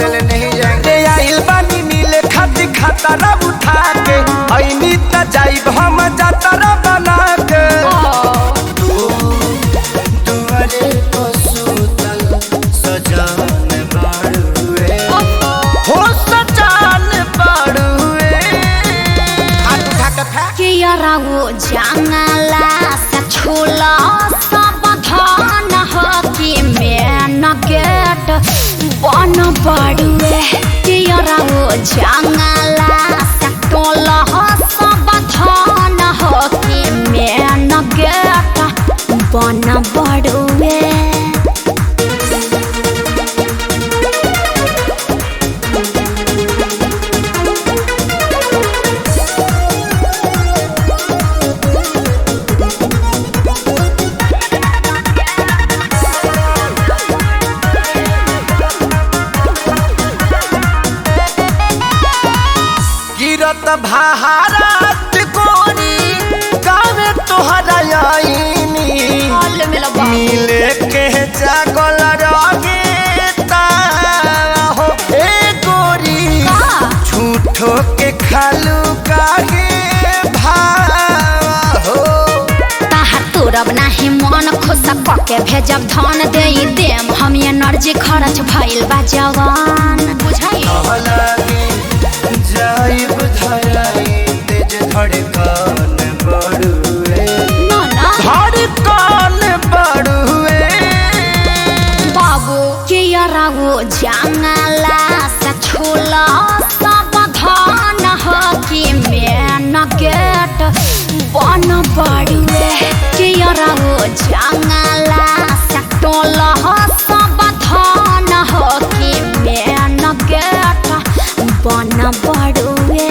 पहले नहीं जाएंगे आइल बानी मिले खाती खतरा उठा के ऐनी त जाइब हम जातरा बना के दुआरे को सुतल सजान बाड़ुए हो सजान बाड़ुए हाथ उठा के फेंक के यरागो जंगला से छोला सब धान हो कि मेन गेट बन बड़ुए के यरागो जंगला से टोला हो सब धान हो कि मेन गेट बन बड़ुए गिरत भारत कोरी गावे तोहरा आईनी हाल में लगा मिले के जागल रगे हो ए गोरी झूठो के खालू काहे भाव हो ताहा तोरब नाही मन खुश पके भेजब धन दे देम हम एनर्जी खर्च भइल बा जवान बुझाई लगे जाइब धराई तेज धड़कन बड़ुए ना ना धड़कन बड़ुए बाबू के यरागो जंगला से छोला सब धान हो कि मेन गेट बन बड़ुए के यरागो जंगला से टोला हो सब धान हो कि मेन गेट बन बड़ुए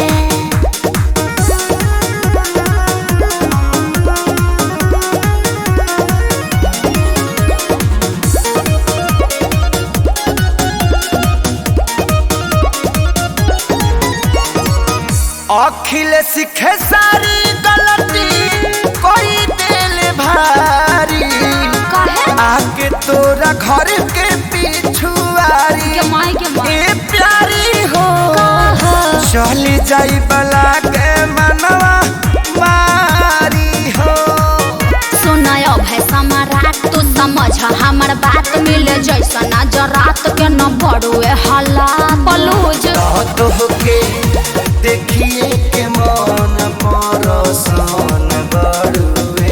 अखिल सीखे सारी गलती कोई दिल भारी काहे आके तोरा घर के पिछुआरी के माई के माई ए प्यारी हो चली जाई बला के मनवा मारी हो सुनाय भाई सम्राट तू समझ हमर बात मिले जैसा नजर रात के न बड़ुए हल्ला बलूज तो के देखिए के मन परसान बड़ुए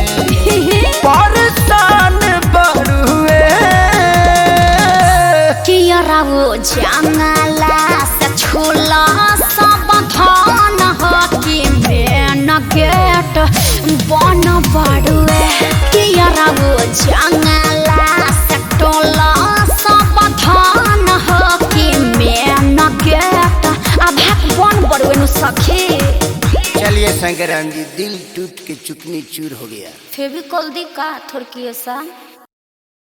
परसान बड़ुए कियरावो जंगला से छोला सब धान हो कि मेन गेट बन बड़ुए कियरावो जंगला से टोला सब धान हो कि मेन गेट अब बन बड़ुए नु सखी चलिए शंकराम जी दिल टूट के चुकनी चूर हो गया फेविकॉल दी का थोड़की ऐसा